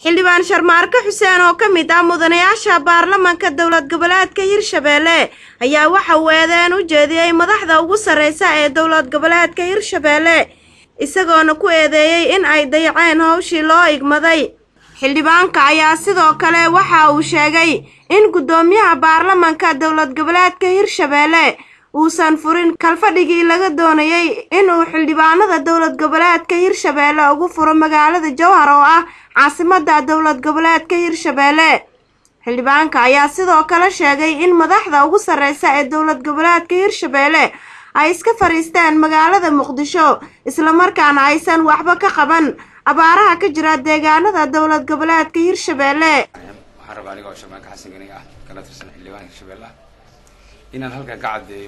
xildhibaan sharmaarke xuseen oo ka mid ah mudanayaasha baarlamanka dowlad goboleedka hirshabeelle ayaa waxa uu eedeen u jeediyey madaxda ugu sarreysa ee dowlad goboleedka hirshabeelle isagoona ku eedeeyey in ay dayaceen howshii loo igmaday xildhibaanka ayaa sidoo kale waxa uu sheegay in guddoomiyaha baarlamanka dowlad goboleedka hirshabeelle uusan furin kalfadhigii laga doonayey inuu xildhibaanada dowlad goboleedka hirshabeelle ugu furo magaalada jowhar oo ah caasimada dowlad goboleedka hirshabeelle xildhibaanka ayaa sidoo kale sheegay in madaxda ugu sarreysa ee dowlad goboleedka hirshabeelle ay iska fadhiisteen magaalada muqdisho islamarkaana aysan waxba ka qaban abaaraha ka jira deegaanada dowlad goboleedka hirshabeelle waxaan rabaa aniga oo sharmaanka xasan gani ah kana tirsan xildhibaan hirshabeelle ah inaan halkan ka caddeeyo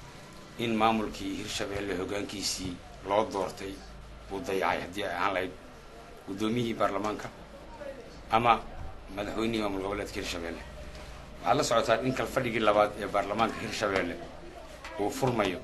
in maamulkii hirshabeelle hoggaankiisii loo doortay uu dayacay haddii ay ahaan lahayd guddoomiyihii baarlamaanka ama madaxweynihii maamul goboleedka hirshabeelle waxaad la socotaan in kalfadhigii labaad ee baarlamaanka hirshabeelle uu furmayo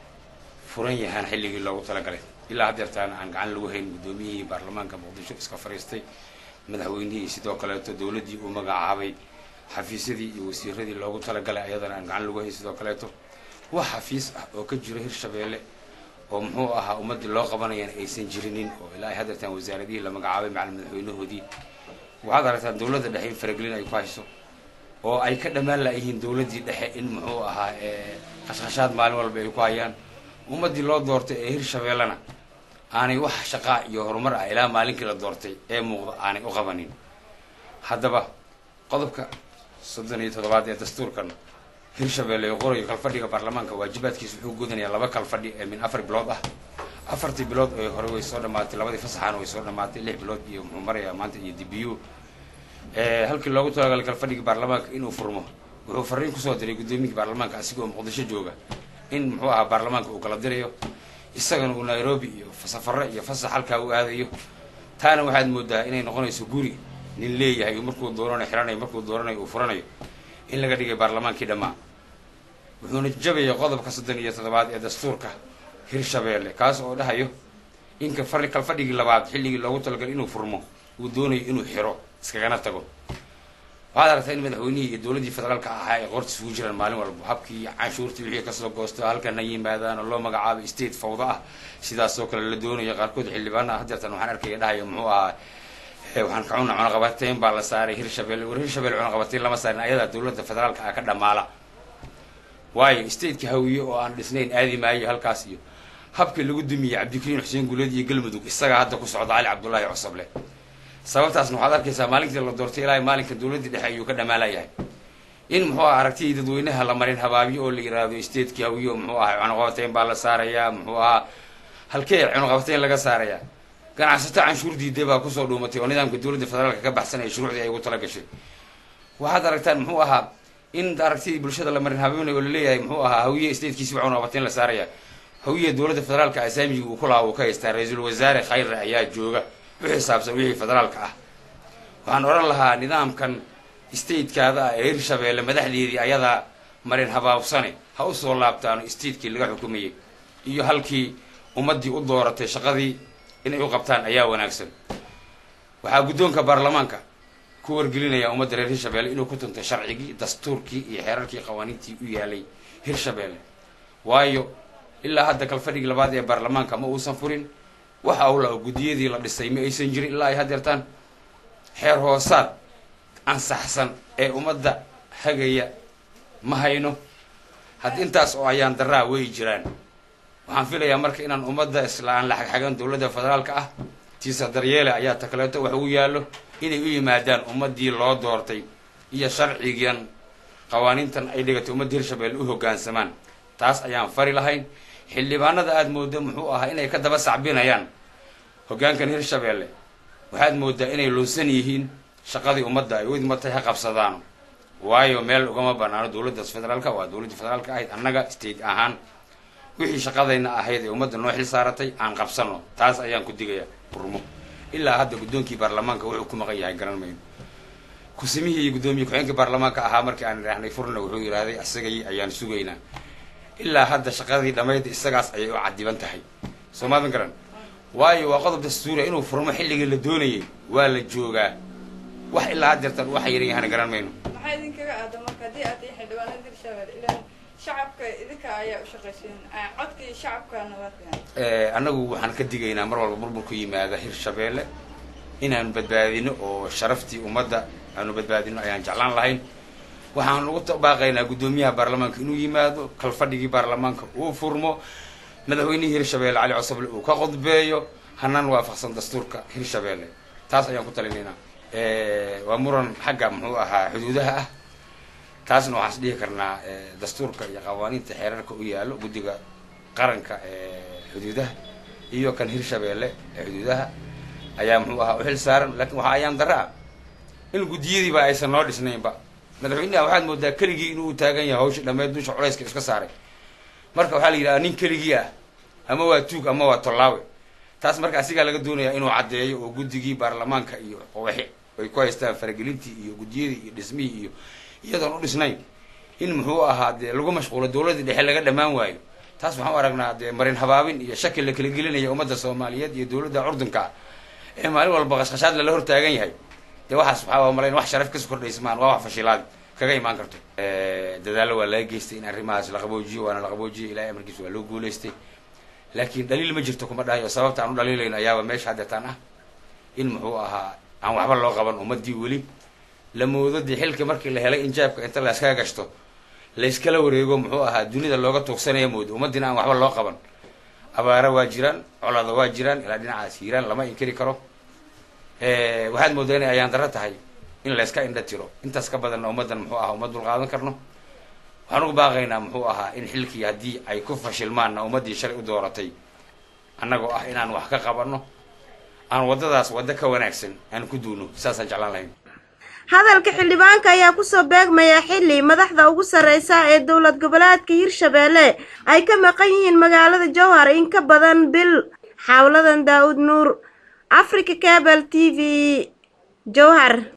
furan yahaan xilligii loogu talagalay ilaa haddeertaana aan gacan lagu hayn guddoomiyihii baarlamaanka muqdisho iska fadhiistay madaxweynihii sidoo kaleeto dowladdii uu magacaabay xafiisyadii iyo wasiiradii loogu talagalay ayadana aan gacan lagu hayn sidoo kaleeto wax xafiis ah oo ka jiro hirshabeelle oo muxuu ahaa ummaddii loo qabanayana aysan jirinin oo ilaa ay haddeertaan wasaaradihii la magacaabay macal madaxweynahoodii waxaad aragtaan dowladda dhexe in faragelin ay ku hayso oo ay ka dhammaan laayihiin dowladdii dhexe in muxuu ahaa khashkhashaad maalin walba ay ku hayaan ummaddii loo doortay ee hirshabeellena aanay wax shaqaa iyo horumar ah ilaa maalinkii la doortay ee muuqda aanay u qabanin haddaba qodobka soddon iyo toddobaad ee dastuurkan hirshabeelle ee qorayo kalfadhiga baarlamaanka waajibaadkiisa wuxuu gudanayaa laba kalfadhi ee min afar bilood ah afartii bilood ee hore way soo dhammaatay labadii fasaxaana way soo dhammaatay lix bilood iyo muxuu marayaa maanta iyo dibiyu halkii loogu talagalay kalfadhigii baarlamaanka inuu furmo wuxuu fariin kusoo diray guddoomiyihii baarlamaanka asigoo muqdisho jooga in muxuu ahaa baarlamaanka uu kala dirayo isagana uu nairobi iyo safarre iyo fasax halkaa u aadayo taana waxaad moodaa inay noqonayso guri nin leeyahay markuu dooranayo xiranayo markuu dooranayo uu furanayo in laga dhigay baarlamaankii dhammaa wuxuuna jabaya qodobka soddon iyo toddobaad ee dastuurka hirshabeelle kaas oo dhahayo in kalfadhigii labaad xilligii loogu talagalay inuu furmo uu doonayo inuu xiro iskagana tago waxaad aragtaa in madaxweynihii iyo dowladdii federaalka ahaa ay qoorta isugu jiraan maalin walba habkii canshuurtii wixii kasoo goosto halkana yimaadaan oo loo magacaabay state fawda ah sidaasoo kale la doonayo qaarkood xildhibaanaha haddeertan waxaan arkaya dhahayo muxuu ahaa waxaan ka cuna cunaqabateyn baa la saaray hirshabelle war hirshabelle cunaqabateyn lama saarin ayadaa dowladda federaalka ah ka dhamaala waayo stateka hawiye oo aan dhisnayn aadi maayo halkaas iyo habkii lagu dumiyey cabdikariin xuseen guuleed iyo galmudug isagaa hadda ku socda cali cabdullaahi cosoble sababtaasna waxaad arkaysaa maalintii la doortay ilaa maalinka dowladdii dhexe ayuu ka dhamaalayahay in muxuu aha aragtidii dadweynaha la marin habaabiyo oo la yiraahdo stateki hawiye oo muxuu ahay cunaqabateyn baa la saarayaa muxuu ahaa halkee cunaqabateyn laga saarayaa ganacsato canshuur diiday baa kusoo dhuumatay oo nidaamka dowladda federaalka ka baxsanaya shuruucdii ay ugu tala gashay waxaad aragtaan muxuu ahaa in aragtidii bulshada la marin habeenayo oo laleeyahay muxuu ahaa hawiye statekiisi waa cunaqabateyn la saaraya hawiye dowladda federaalka asaamigii uu ku lahaa uu ka haystaa ra-iisul wasaare khayre ayaa jooga u xisaabsan wixii federaalka ah waxaan odhan lahaa nidaamkan statekaada ah ee hirshabeelle madaxdeedii ayadaa marin habaabsane ha u soo laabtaano statekii laga xukumayay iyo halkii ummaddii u dooratay shaqadii inay u qabtaan ayaa wanaagsan waxaa guddoonka baarlamaanka ku wargelinaya ummadda reer hirshabeelle inuu ku tuntay sharcigii dastuurkii iyo xeerarkii qawaaniintii u yaalay hirshabeelle waayo ilaa hadda kalfadhigii labaad ee baarlamaanka ma uusan furin waxa ula guddiyadii la dhisay ma aysan jirin ilaa ay haddeertaan xeer hoosaad ansaxsan ee ummadda hagaya ma hayno hadd intaas oo ayaan daraa way jiraan waxaan filayaa marka inaan ummadda isla aan la xagxagan dowladda federaalka ah tiisa daryeele ayaa takaleeto wax ugu yaallo inay u yimaadaan ummaddii loo doortay iyo sharcigan qawaaniintan ay dhigatay ummadda hirshabeelle u hoggaansamaan taas ayaan fari lahayn xildhibaanada aada moodo muxuu ahaa inay ka daba sacbinayaan hoggaankan hirshabeelle waxaad moodaa inay lunsan yihiin shaqadii ummadda ay u idmatay ha qabsadaano waayo meel ugama banaano dowladdaas federaalka waa dowladdii federaalka ahayd annaga state ahaan wixii shaqadayna ahayd ee ummadda noo xil saaratay aan qabsano taas ayaan ku digayaa burmo ilaa hadda guddoonkii baarlamaanka wuxuu ku maqan yahay garan mayno kusimihii iyo guddoomiye ku-xeenkii baarlamaanka ahaa markii aan idhaahnay furna wuxuu yidhaahday isagay ayaan sugaynaa ilaa hadda shaqadii dhammayd isagaas ayay u cadiban tahay soo maadan garan waayo waa qodob dastuuriya inuu furmo xilligii la doonayay waa la joogaa wax ilaa haddeertan waxa yaran yahana garan mayno maxaa idinkaga aada marka haddii aad tihiin xildhibaanada hirshabelle ilaan shacabka idinka ayaa u shaqaysiin codkii shacabkana waa fiican annagu waxaan ka digaynaa mar walba burburku yimaada hirshabeelle inaanu badbaadino oo sharaftii ummadda aanu badbaadino ayaan jeclaan lahayn waxaan ugu baaqaynaa guddoomiyaha baarlamaanka inuu yimaado kalfadhigii baarlamaanka uu furmo madaxweynihii hirshabeelle cali cosoble uu ka qodbeeyo hanaan waafaqsan dastuurka hirshabeelle taas ayaan ku talinaynaa waa muran xagga muxuu ahaa xuduudaha ah taasna waxaan is dhihi karnaa dastuurka iyo qawaaniinta xeerarka u yaallo guddiga qaranka ee xuduudaha iyo kan hirshabeelle ee xuduudaha ayaa muxuu ahaa u xil saaran laakiin waxaa ayaan darra ah in guddiyadiiba aysan noo dhisnaynba madaxweynaha waxaad moodaa keligii inuu taagan yahay hawsha dhammeed dusha culayska iska saaray marka waxaa la yidhaha nin keligii ah ama waa tuug ama waa tollaawe taas marka asigaa laga doonayaa inuu caddeeyo oo guddigii baarlamaanka iyo qowaxi ay ku haystaan faragelintii iyo guddiyadii iyo dhismihii iyo iyadoon u dhisnayn in muxuu ahaa dee lagu mashquulo dowladdii dhexe laga dhammaan waayo taas waxaan u aragnaa dee marin habaabin iyo shaki la kala gelinaya ummadda soomaaliyeed iyo dowladda curdunka ah ee maalin walba qashqashaad lala hortaagan yahay dee waxaas waxaa malayn wax sharaf kasoo kordhaysa maan waa wax fashilaad kaga imaan karto dadaallo waa laga geystay in arrimahaas la qaboojiyo waana la qaboojiyay ilahay amarkiisa waa loo guulaystay laakiin dhaliil ma jirto kuma dhahayo sababta aan u dhaliilayno ayaaba meesha haddeetaan ah in muxuu ahaa aan waxba loo qaban ummaddii weli la moodo dee xilka markii la helay injaabka inta la iskaga gashto layskala wareego muxuu ahaa dunida looga tuugsanaya moodo ummaddiina aan waxba loo qaban abaara waa jiraan colada waa jiraan ilaa dhinacaas hiiraan lama inkiri karo waxaad moodaa inay ayaan darro tahay in layska indha tiro intaas ka badanna ummaddan muxuu ahaa uma dulqaadan karno waxaan ugu baaqaynaa muxuu ahaa in xilkii haddii ay ku fashilmaanna ummaddii shalay u dooratay annagoo ah inaan wax ka qabanno aan waddadaas waddo ka wanaagsan aan ku duuno saasaan jeclaan lahayn hadalka xildhibaanka ayaa kusoo beegmaya xilli madaxda ugu sarreysa ee dowlad goboleedka hirshabeelle ay ka maqan yihiin magaalada jowhar in ka badan bil xawladan daa'ud nuur africa cable t v jowhar